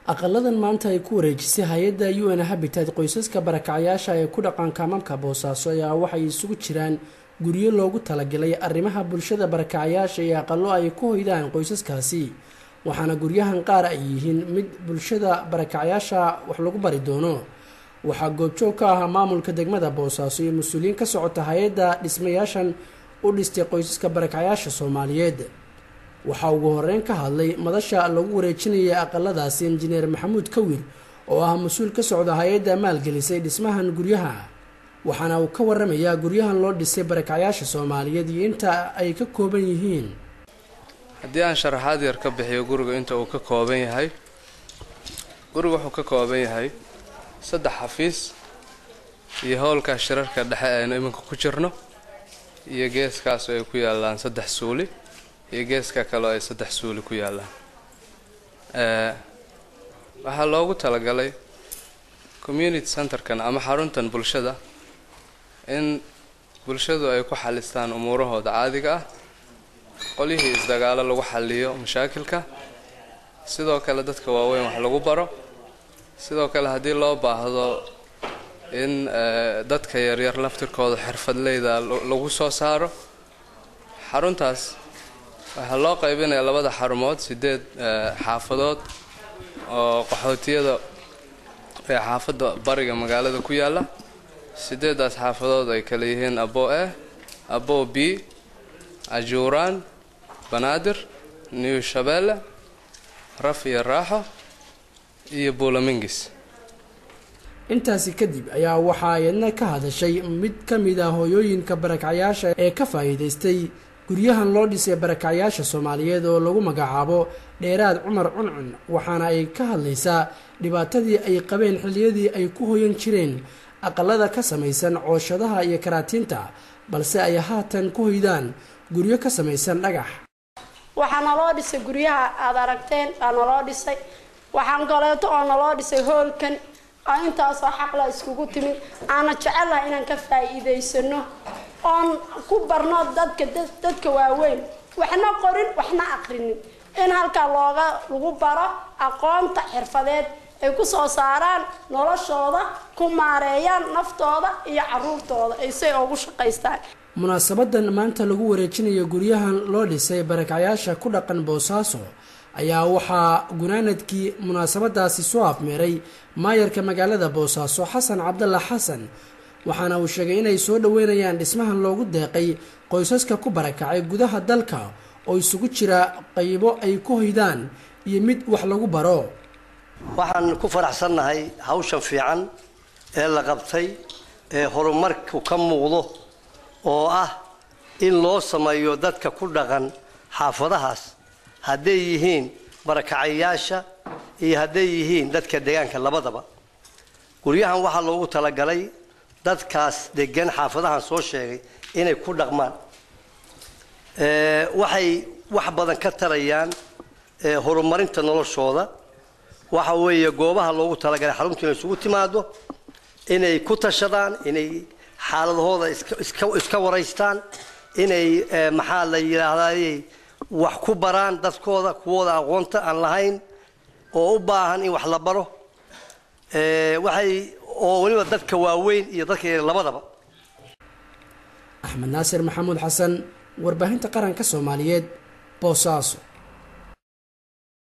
aqaladan maanta ay ku wareejisay hay-adda u n habitat qoysaska barakacyaasha ee ku dhaqan kaamamka boosaaso ayaa waxay isugu jiraan guryo loogu talagalay arrimaha bulshada barakacyaasha iyo aqalo ay ku hoydaan qoysaskaasi waxaana guryahan qaar ay yihiin mid bulshada barakacyaasha wax lagu bari doono waxaa goobjoog ka ahaa maamulka degmada boosaaso iyo mas-uuliyiin ka socota hay-adda dhismayaashan u dhistay qoysaska barakacyaasha soomaaliyeed waxaa ugu horeyn ka hadlay madasha lagu wareejinayay aqaladaasi injineer maxamuud kawir oo ah mas-uul ka socda hay-adda maalgelisay dhismahan guryaha waxaana uu ka waramayaa guryahan loo dhisay barakacyaasha soomaaliyeed iyo inta ay ka kooban yihiin haddii aan sharaxaad yar ka bixiyo guriga inta uu ka kooban yahay guriga wuxuu ka kooban yahay saddex xafiis iyo howlka shirarka dhexe aynu iminka ku jirno iyo geeskaas oo ay ku yaalaan saddex suuli iyo geeska kale oo ay saddex suuli ku yaalaan waxaa loogu talagalay community centerkan ama xaruntan bulshada in bulshadu ay ku xalistaan umuurahooda caadiga ah qolyihii isdagaalo lagu xaliyo mashaakilka sidoo kale dadka waaweyn wax lagu baro sidoo kale haddii loo baahdo in dadka yaryar laftirkooda xirfadleyda lagu soo saaro xaruntaas waxaa loo qaybinaya labada xarumood sideed xaafadood oo qaxootiyada ee xaafadda bariga magaalada ku yaala sideedaas xaafadood ay kala yihiin abo e abo b ajuuraan banaadir new shabeelle raf iyo raaxo iyo buulamingis intaasi kadib ayaa waxaa iyadna ka hadashay mid ka mid ah hooyooyinka barakacyaasha ee ka faa'iidaystay guryahan loo dhisay barakacyaasha soomaaliyeed oo lagu magacaabo dheeraad cumar cuncun waxaana ay ka hadlaysaa dhibaatadii ay qabeen xilliyadii ay ku hoyan jireen aqalada ka samaysan cooshadaha iyo karaatiinta balse ay haatan ku hoydaan guryo ka samaysan dhagax waxaa naloo dhisay guryaha aada aragteen aa naloo dhisay waxaan kaleeto oo naloo dhisay hoolkan oo intaasoo xaqla iskugu timid aana jecelaha inaan ka faa'iidaysano oon ku barno dadka dadka waaweyn waxna qorin waxna aqrinin in halkaa looga lagu baro aqoonta xirfadeed ay ku soo saaraan noloshooda ku maareeyaan naftooda iyo caruurtooda ay say ugu shaqaystaan munaasabadan maanta lagu wareejinayo guryahan loo dhisay barakacyaasha ku dhaqan boosaaso ayaa waxaa gunaanadkii munaasabadaasi soo afmeeray maayarka magaalada boosaaso xasan cabdalla xasan waxaana uu sheegay inay soo dhoweynayaan dhismahan loogu deeqay qoysaska ku barakacay gudaha dalka oo isugu jira qaybo ay ku hoydaan iyo mid wax lagu baro waxaan ku faraxsannahay hawshan fiican ee la qabtay ee horumarku ka muuqdo oo ah in loo sameeyo dadka ku dhaqan xaafadahaas hadday yihiin barakacayaasha iyo hadday yihiin dadka deegaanka labadaba guryahan waxaa loogu talagalay dadkaas degan xaafadahan soo sheegay inay ku dhaqmaan waxay wax badan ka tarayaan horumarinta noloshooda waxa weeye goobaha loogu talagalay xaruntu inay isugu timaado inay ku tashadaan inay xaaladahooda iska waraystaan inay maxaa la yidhaahdaayey wax ku baraan dadkooda kuwooda aqoonta aan lahayn oo u baahan in wax la baro waxay oo weliba dadka waaweyn iyo dadka labadaba axmed naasir maxamuud xasan warbaahinta qaranka soomaaliyeed boosaaso